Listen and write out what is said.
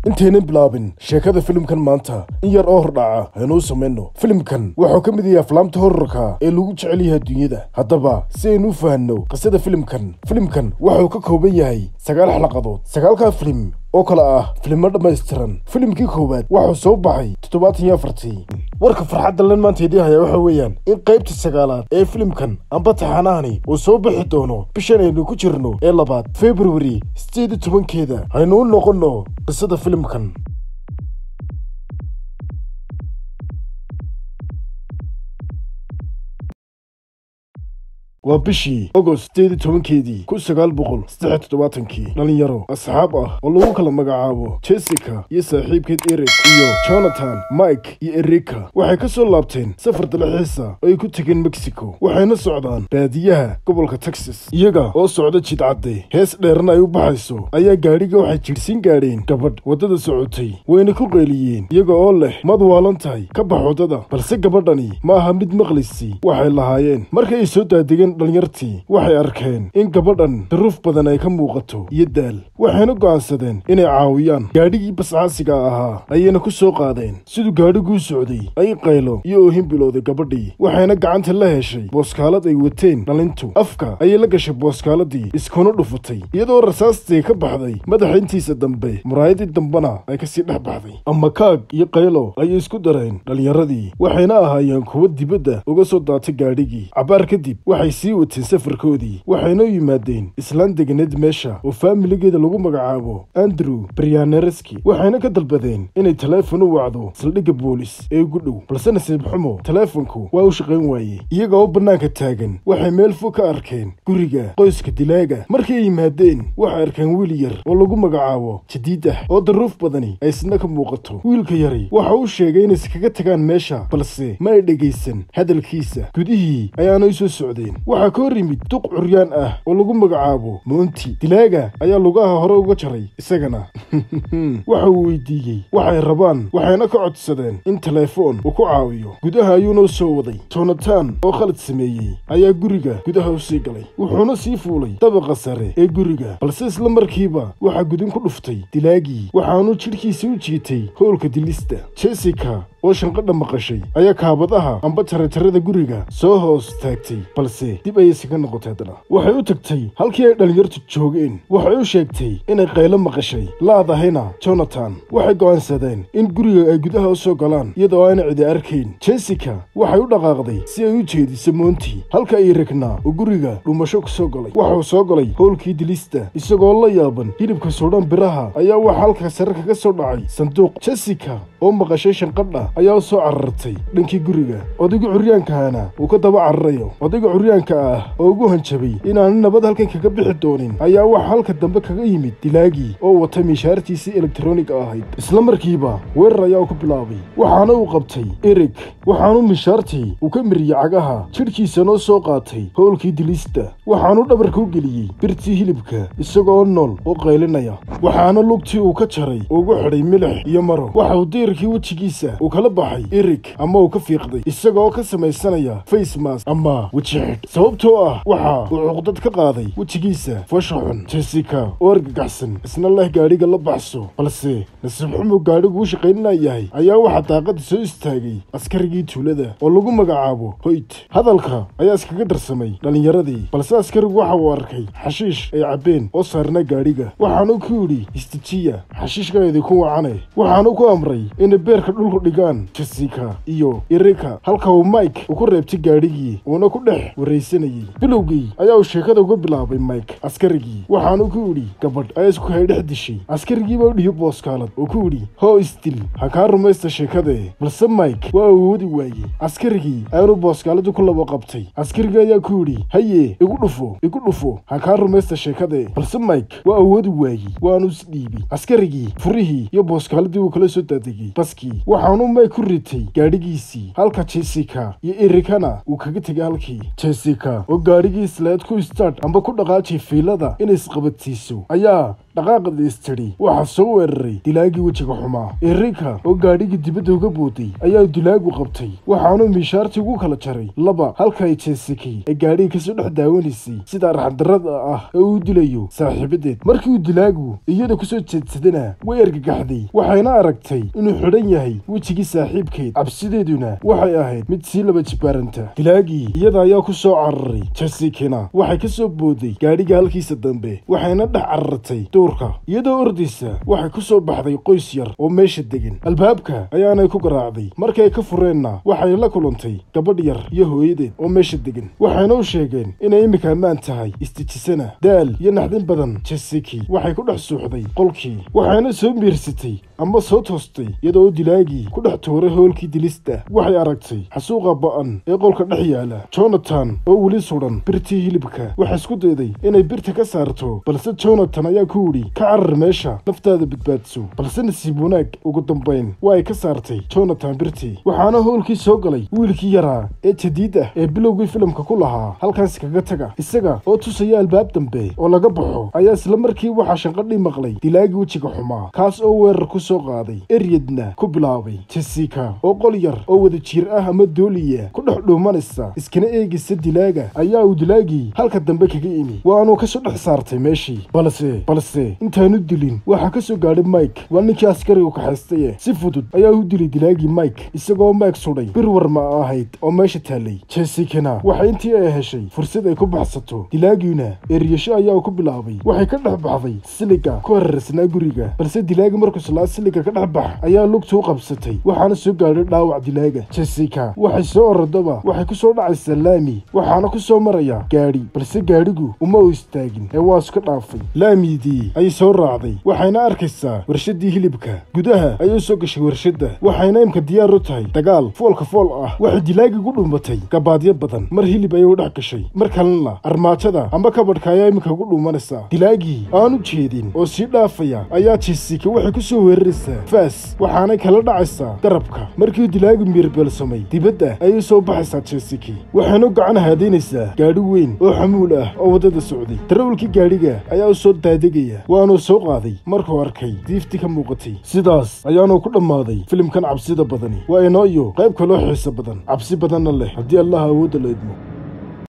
intaynan bilaabin sheekada filimkan maanta in yar oo hordhaca aynuu samayno filimkan wuxuu ka mid yahay aflaamta horarka ee lagu jecel yahay adduunyada haddaba si aynu u fahanno qisada filimkan filimkan wuxuu ka kooban yahay sagaal xalaqadood sagaalkaa filim oo kale ah filimo dhammaystiran filimkii koowaad wuxuu soo baxay toddobaatan iyo afartii warka farxadda lan maanta idii hayaa waxa weeyaan in qaybta sagaalaad ee filimkan amba taxanahani uu soo bixi doono bishan aynu ku jirno ee labaad februari sideed iyo tobankeeda haynu u noqonno qisada filimkan waa bishii agost sideed iyo tobankeedii kun sagaal boqol saddex toddobaatankii dhallinyaro asxaab ah oo lagu kala magacaabo jessica iyo saaxiibkeed eric iyo jonathan mike iyo erika waxay ka soo laabteen safar dalxiisa oo ay ku tegeen mexico waxayna socdaan baadiyaha gobolka texas iyaga oo socda jidcadde hees dheerna ay u baxayso ayaa gaadhiga waxay jidhsiin gaadheen gabadh waddada socotay wayna ku qeeliyeen iyaga oo leh mad waalan tahay ka bax waddada balse gabadhani ma aha mid maqlisi waxay lahaayeen markay ay soo daadegeen dhalinyartii waxay arkeen in gabadhan daruuf badan ay ka muuqato iyo daal waxayna go'aansadeen inay caawiyaan gaadhigii bascaasiga ahaa ayayna ku soo qaadeen siduu gaadhiguu socday ay qaylo iyo oohin bilowday gabadhii waxayna gacanta la heshay booskaalad ay wateen dhalintu afka ayay la gashay booskaaladii iskuna dhufatay iyadoo rasaastii ka baxday madaxa intiisa dambe muraayadii dambena ay kasii dhex baxday ama kaag iyo qaylo ayay isku dareen dhallinyaradii waxayna ahaayeen kuwo dibadda uga soo daatay gaadhigii cabaar kadib waxay sii wateen safarkoodii waxayna u yimaadeen islaan deganeed meesha oo faamiligeeda lagu magacaabo andrew baryanereski waxayna ka dalbadeen inay taleefon u wacdo saldhigga boolis ee ugu dhow balse nasiib xumo taleefonku waa u shaqayn waayey iyaga oo bannaanka taagan waxay meel fog ka arkeen guriga qoyska dilaaga markay ay yimaadeen waxay arkeen wiil yar oo lagu magacaabo jadiid ah oo daruuf badani ay isna ka muuqato wiilka yari waxa uu sheegay inay iskaga tagaan meesha balse ma ay dhegaysan hadalkiisa gudihii ayaana u soo socdeen waxaa ka hor yimid duq curyaan ah oo lagu magacaabo moonti dilaaga ayaa lugaha hore uga jaray isagana waxa uu weydiiyey waxay rabaan waxayna ka codsadeen in telefoon uu ku caawiyo gudaha ayuuna u soo waday jonatan oo khalad sameeyey ayaa guriga gudaha u sii galay wuxuuna sii fuulay dabaqa sare ee guriga balse isla markiiba waxaa gudin ku dhuftay dilaagii waxaanuu jidhkiisa u jiitay howlka dilista jessica oo shanqadha maqashay ayaa kaabadaha amba taratarada guriga soo hoos taagtay balse dib ayay isaga noqotay haddana waxay u tagtay halkii ay dhallinyartu joogeen waxay u sheegtay inay qaylo maqashay laadahayna jonatan waxay go'aansadeen in guriga ay gudaha u soo galaan iyadoo aana cidi arkayn jessica waxay u dhaqaaqday si ay u jeediso moonti halka ay ragnaa oo guriga dhumasho ku soo galay waxuu soo galay howlkii dilista isagoo la yaaban hilibka suudhan biraha ayaa waxa halka sare kaga soo dhacay sanduuq jessica oo maqashay shanqadha ayaa u soo carartay dhankii guriga odayga curyaankahana uu ka daba cararayo odayga curyaanka ah oo ugu hanjabay inaanu nabad halkan kaga bixi doonin ayaa waxa halka dambe kaga yimid dilaagii oo wata miishaartiisii elektroniga ahayd isla markiiba weerar ayaa ku bilaabay waxaana uu qabtay erig waxaanu miishaartii uu ka miriyey cagaha jidhkiisanoo soo qaatay howlkii dilista waxaanu dhabarka u geliyey birtii hilibka isagoo nool oo qaylinaya waxaana lugtii uu ka jaray ugu xidhay milix iyo maro waxauu diirkii wejigiisa uu kala baxay erig ama uu ka fiiqday isagaoo ka samaysanaya facemas ama weji xidh sababtoo ah waxa uu cuqdad ka qaaday wejigiisa fasha xun jessica oo argagaxsan isna leh gaadhiga la baxso balse nasiib xumuu gaadhigu u shaqayninayahay ayaa waxaa daaqada soo istaagay askarigii tuulada oo lagu magacaabo hoyt hadalka ayaa iskaga darsamay dhallinyaradii balse askarigu waxa uu arkay xashiish ay cabbeen oo saarna gaadhiga waxaanu ku yidhi istijiya xashiishka idinku wacane waxaanu ku amray inay beerka dhulku dhigaan jessica iyo erika halka uu mike uu ku reebtay gaadhigii uuna ku dhex waraysanayey bilowgii ayaa uu sheekada uga bilaabay mike askarigii waxaanu ku yidhi gabadh ayaa isku hay dhex dishay askarigiiba u dhiyo booskaalad oo ku yidhi hoo isdil ha kaa rumaysta sheekadee balse mike waa awoodi waayey askarigii ayaanu booskaaladii ku laba qabtay askarigii ayaa ku yidhi haye igu dhufo igu dhufo ha kaa rumaysta sheekadee balse mike waa awoodi waayey waanu isdhiibay askarigii furihii iyo booskaaladii uu kala soo daadegay baskii waxaanu mike ku ritay gaadhigiisii halka jessica iyo erikana uu kaga tegay halkii jessica oo gaadhigii isleed ku istaadh amba ku dhaqaajay fiilada inay isqabadsiiso ayaa dhaqaaqda istidhi waxaa soo weeraray dilaagii wejiga xumaa erika oo gaadhigii dibadda uga booday ayaa dilaagu qabtay waxaanuu miishaartii ugu kala jaray laba halka ay jeesiki ee gaadhigii kasoo dhex daawanaysay sida arxandarrada ah ee uu dilayo saaxiibadeed markii uu dilaagu iyada kusoo jeedsadana way argagaxday waxayna aragtay inuu xidhan yahay wejigii saaxiibkeed cabsideeduna waxay ahayd mid sii laba jibaaranta dilaagii iyada ayaa ku soo cararay jesikina waxay ka soo booday gaadhiga halkiisa dambe waxayna dhex carartay duurka iyadoo ordaysa waxay ku soo baxday qoys yar oo meesha degan albaabka ayaanay ku garaacday markii ay ka fureenna waxay la kulantay gabadh yar iyo hooyadeed oo meesha degan waxayna u sheegeen inay iminka ammaan tahay istijisana daal iyo naxdin badan jesiki waxay ku dhex suuxday qolkii waxayna soo miirsatay ama soo toostay iyadoo u dilaagii ku dhex tuuray hoolkii dilista waxay aragtay xasuuqa ba'an ee qolka dhex yaala jonathan oo weli sudhan birtii hilibka waxay isku dayday inay birta ka saarto balse jonathan ayaa ku yidhi ka carar meesha naftaada badbaadso balse nasiib wanaag ugu dambayn waa ay ka saartay jonathan birtii waxaana hoolkii soo galay wiilkii yaraa ee jadiid ah ee bilowgii filimka ku lahaa halkaas kaga taga isaga oo tusaya albaab dambe oo laga baxo ayaa isla markii waxaa shanqadhii maqlay dilaagii wejiga xumaa kaas oo weerar ku soo qaaday eryadna ku bilaabay jessica oo qol yar oo wada jiir ah ama dooliya ku dhex dhuumanaysa iskana eegaysa dilaaga ayaa uu dilaagii halka dambe kaga imi waanuu kasoo dhex saartay meeshii balse balse intaanu dilin waxaa ka soo gaadhay mike waa ninkii askarigu kaxaystaye si fudud ayaa u dilay dilaagii mike isagoo mike sudhay bir warma ahayd oo meesha taallay jessicana waxay intii ay heshay fursad ay ku baxsato dilaagiina eryasho ayaa ku bilaabay waxay ka dhex baxday siliga ku hararsnaa guriga balse dilaagi markuu silaa siliga ka dhex bax ayaa lugta u qabsatay waxaana soo gaadhay dhaawac dilaaga jessica waxay soo orodaba waxay ku soo dhacaysaa laami waxaana ku soo maraya gaadhi balse gaadhigu uma u istaagin ee waa iska dhaafay laamidii ayay soo raacday waxayna arkaysaa warshadii hilibka gudaha ayay soo gashay warshadda waxayna imka diyaar u tahay dagaal foolka fool ah waxay dilaagi gu dhuumatay gabaadyo badan mar hilib ayay u dhex gashay mar kalena armaajada amba kabadhka ayaa iminka ugu dhuumanaysaa dilaagii aan u jeedin oo sii dhaafaya ayaa jessica waxay ku soo weeraraysaa faas waxaanay kala dhacaysaa garabka markii dilaagu miirbeelsamay dibadda ayay soo baxaysaa jessica waxayna u gacan haadaynaysaa gaadhi weyn oo xamuul ah oo waddada socday darawalkii gaadhiga ayaa u soo daadegaya waanuu soo qaaday markuu arkay diifti ka muuqatay sidaas ayaanuu ku dhammaaday filimkan cabsida badani waa inoo iyo qayb kaloo xiiso badan cabsi badanna leh haddii allaha awoodda la idmo